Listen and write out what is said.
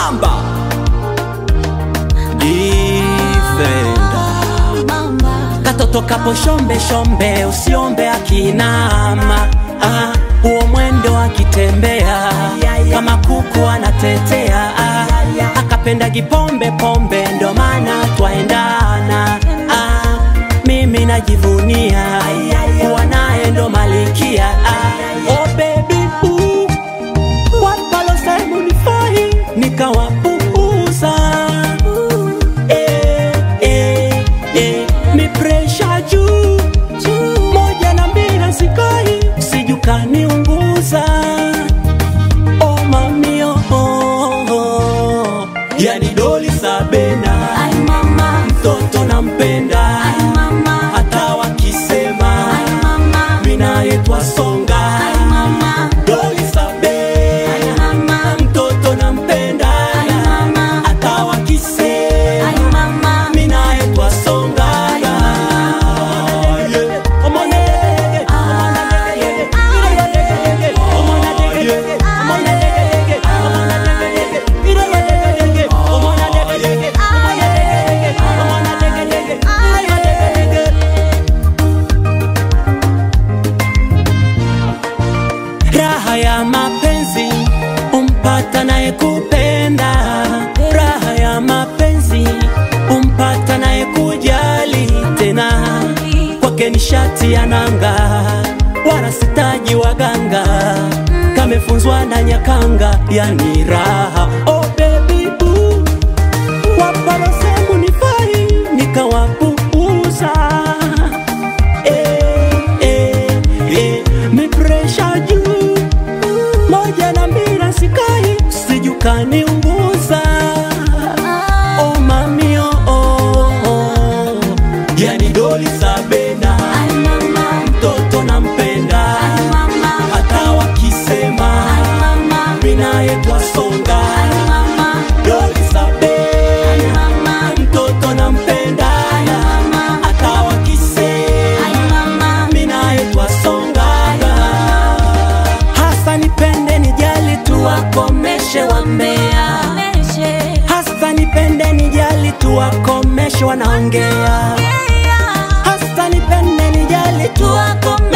Mamba Defender katoto kapo shombe shombe, usiombe akinama ah, huo mwendo akitembea kama kuku anatetea ah, akapenda gipombe pombe, ndo maana twaendana ah, mimi najivunia kuwa naye ndo malikia ah, oh baby ooh, wapalosemu nifai nikawapuuza eh, eh, eh, mi presha juu moja na mbili sikai sijukaniunguza oh mami oh, oh, oh. yani doli sabena mtoto nampenda hata wakisema minaye twasonga doli sabena mtoto nampenda hata wakisema minaye twasonga Yeah. Omona dege, omona dege, omona dege, omona dege, omona dege, omona dege, omona dege, omona dege, omona dege, omona dege. Raha ya mapenzi umpata naye kupenda, raha ya mapenzi umpata naye kujali tena, kwake ni shati ya nanga, wala sitaji waganga, kamefunzwa na Nyakanga, yani raha oh baby boo waparosemu nifai nikawapuuza eh, eh, eh, mi presha juu moja na mbili sikai sijukaniunguza oh mami oh, oh, oh. yani doli sabena mtoto nampenda hata wakisema minaye twasonga doli sabena mtoto nampenda hata wakisema minaye twasongaga hasa nipende nijali tuwakomeshe wambea hasa nipende nijali tuwakomeshe wanaongea hasa nipende nijali tuwakomeshe